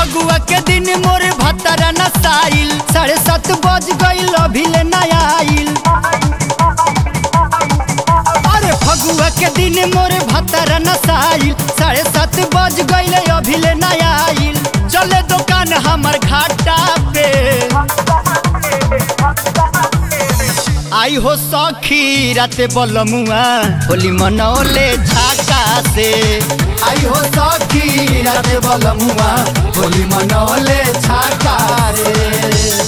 फगुआ के दिन मोर भतरा नसाइल साढ़े सात बज गईल अभी ले नया आइल अरे फगुआ के दिन मोर भतरा नसाइल साढ़े सात बज गईल अभी ले नया आइल चले दुकान हमर घाटा पे आई हो सखी राते बलमुआ होली मनौले झाका से आई हो सखी राते बलमुआ होली मनौले झाका रे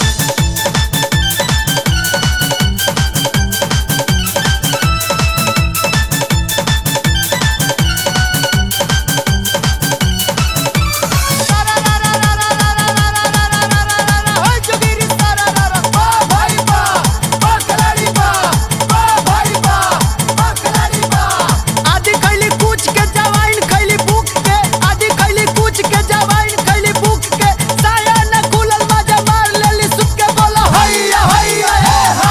आदि खैली कुछ के जवाइन खैली भूख के आदि खैली कुछ के जवाइन खैली भूख के साया न खुलल मजा मार लेली सुख के बोला हैया हैया हे हा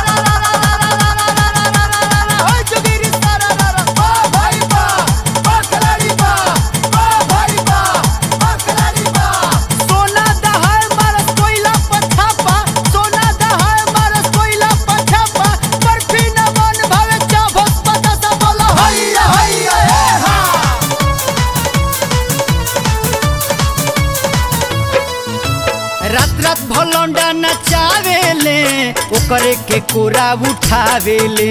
होय जोगिरी सारा रा रा बा भाई बा बा खलाड़ी बा बा भाई बा बा खलाड़ी बा सोना दहाय मारस कोइला पछापा सोना दहाय मारस कोइला पछापा बर्फी न मन भावे चाभस पता सा बोला हैया हैया हे हा रात रात भलौंडा नचावेले ओकरे के कोरा उठावेले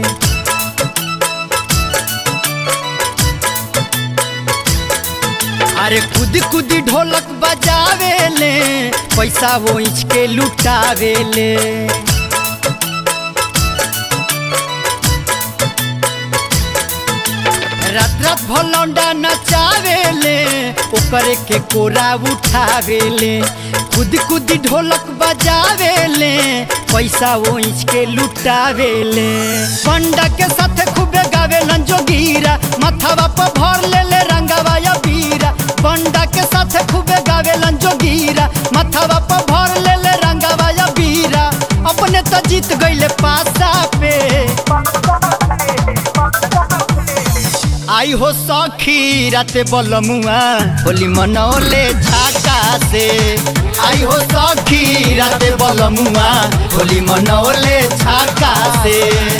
अरे खुद खुद ढोलक बजावेले पैसा वो इंच के लुटावेले रात रात भलौंडा नचावेले ओकरे के कोरा उठावेले खुद खुद ढोलक बजावेले पैसा वो इंच के लुटावेले पंडा के साथ खूबे गावेलन जोगीरा माथावा पर भर लेले रंगावा या बीरा पंडा के साथ खूबे गावेलन जोगीरा माथावा पर भर लेले रंगावा या बीरा अपने तो जीत गईले पासा पे आई हो सखी राते बलमुआ होली मनौले झाका से आई हो सखी राते बलमुआ होली मनौले झाका से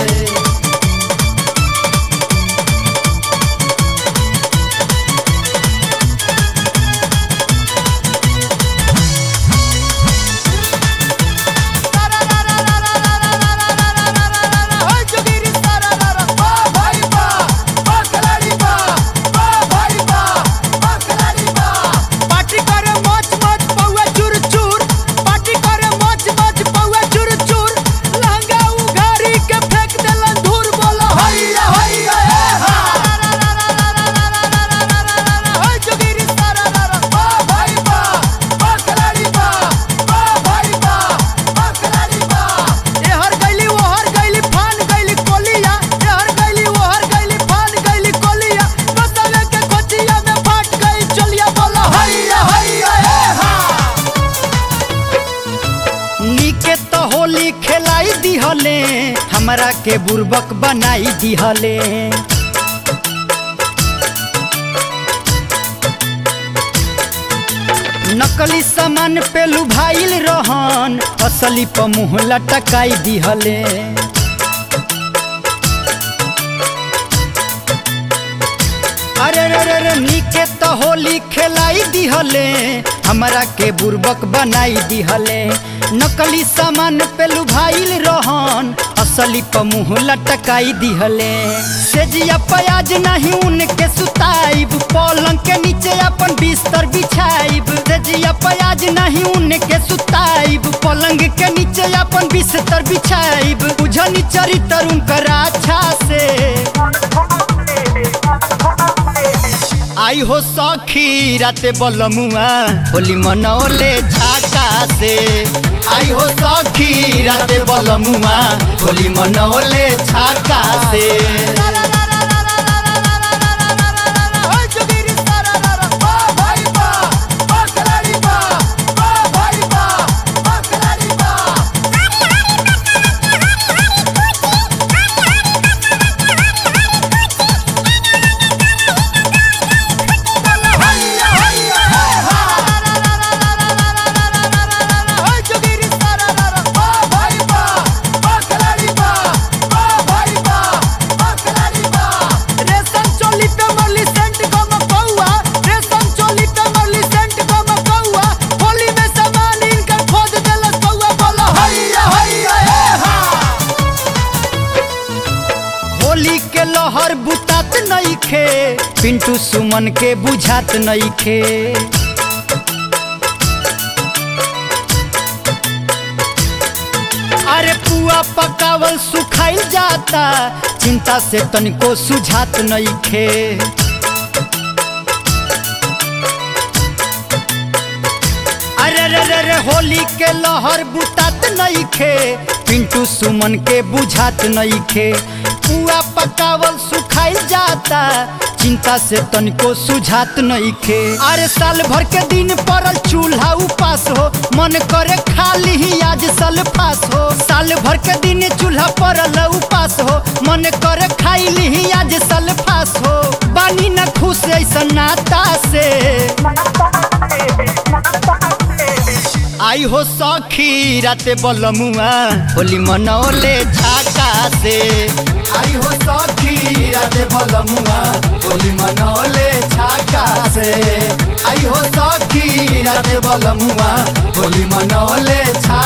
पार्टी करे मच मच पौआ चूर चूर पार्टी करे मच मच पौआ चूर चूर लहंगा उघारी के फेंक देलन धूर बोलो हैया हैया हे हा होय जोगिरी सारा रा रा बा भाई बा बा खलाड़ी बा बा भाई बा बा खलाड़ी बा ए हर गइली वो हर गइली फान गइली कोलिया ए हर गइली वो हर गइली फान गइली कोलिया बसवे के कोचिया में फाट गई चलिया बोलो हैया हैया हे हा नीके तो होली खेलाई दिहले हमरा के बुर्बक बनाई दिहले नकली सामान पे लुभाइल रहन असली प मुँह लटकाई दिहले अरे रे रे रे नीके तो होली खेलाई दिहले हमरा के बुर्बक बनाई दिहले नकली सामान पे लुभाइल रहन असली प मुँह लटकाई दिहले सेजिया प्याज नहीं उनके सुताइब पलंग के नीचे अपन बिस्तर बिछाइब सेजिया प्याज नहीं उनके सुताइब पलंग के नीचे अपन बिस्तर बिछाइब बुझनी चरित्र उनकर अच्छा से आई हो सखी राते बलमुआ होली मनौले झाका से आई हो सखी राते बलमुआ होली मनौले झाका से सुमन के बुझात नइखे अरे पुआ पकावल सुखाइल जाता चिंता से तनिको सुझात नइखे अरे रे रे रे होली के लहर बुतात नइखे पिंटू सुमन के बुझात नइखे पुआ पकावल सुखाइल जाता चिंता से तनिको सुझात नइखे अरे साल भर के दिन पड़ल चूल्हा उपास हो मन करे खाली ही आज सल्फास हो साल भर के दिन चूल्हा पड़ल उपास हो मन करे खाइली ही आज सल्फास हो बानी न खुश ऐसा नाता से आई हो सखी राते बलमुआ होली मनौले झाका से आई हो सखी राते बलमुआ होली मनौले झाका से आई हो सखी राते बलमुआ होली मनौले झाका